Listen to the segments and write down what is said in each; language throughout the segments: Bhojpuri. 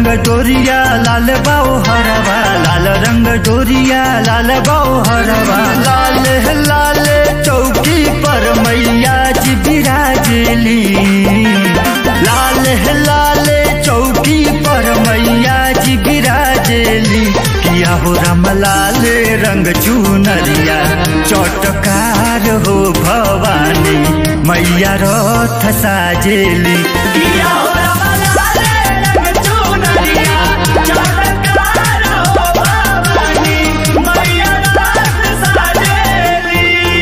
डोरिया लाल बाऊ हरवा लाल रंग डोरिया लाल बाऊ हरवा लाल लाल चौकी पर मैया जी बिराजली लाल लाल चौकी पर मैया जी बिराजली किया हो राम लाल रंग चुनरिया चौटकार हो भवानी मैया रथ साजेली किया हो रमलाले रंग चुनरिया चमत्कार हो भवानी मैया रात साजेली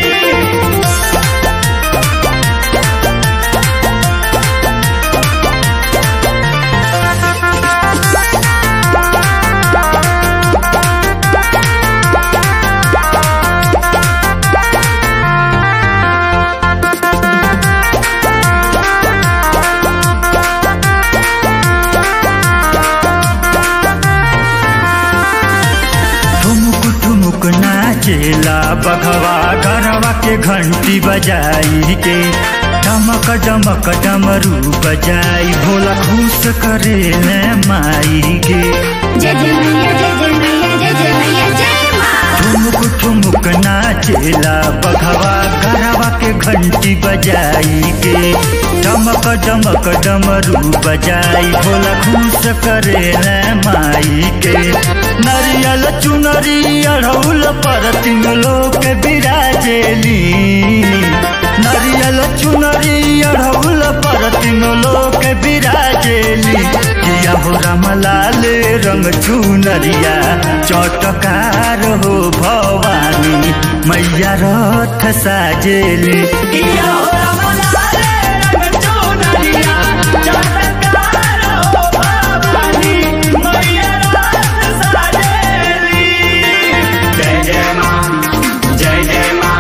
ठुमुक ठुमुक नाचेला बघवा गरवा के घंटी बजाई के डमक डमक डमरू बजाई भोला खुश करे ले माई के जय जय मैया जय जय मैया जय जय मैया जय माँ ठुमुक ठुमुक नाचेला बघवा गरवा के घंटी बजाई के डमक डमक डमरू बजाई भोला खुश करे ले माई के नरियल चुनरी अढ़ौल पर तीन लोग बिराजेली नरियल चुनरी अढ़ौल पर तीन लोग बिराजेली किया हो रामलाल रंग चुनरिया चौटकार हो भवानी मैया रथ साजेली किया हो रमलाले रंग चुनरिया चमत्कार हो भवानी मैया रात साजेली जय जय माँ जय जय माँ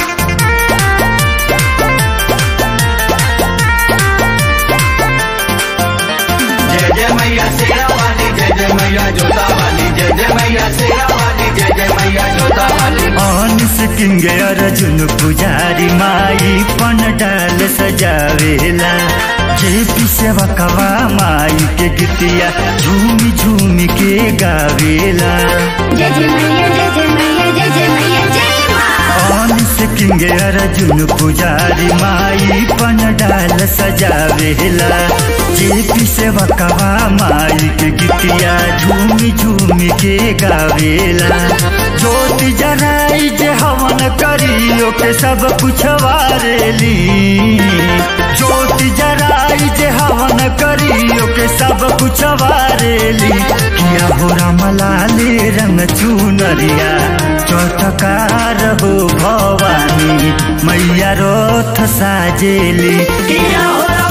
जय जय मैया शेरा वाली जय जय मैया जोता वाली जय जय मैया शेरा वाली जय जय मैया जोता वाली अनिस किंगे अर्जुन पुजारी माई पन डाल सजावेला जे पी सेवा कवा माई के गीतिया झूमी झूमी के गावेला जय जय मैया जय जय मैया जय जय मैया जय माँ अनिस किंगे अर्जुन पुजारी माई पन डाल सजावेला जे पी सेवा कवा माई के गीतिया झूमी झूमी के गावेला ज्योति जराई जे हवन करियो के सब कुछ वारेली ज्योति जराई जे हवन करियो के सब कुछ वारेली किया हो रामलाले रंग चुनरिया चौटकार हो भवानी मैया रथ साजेली किया हो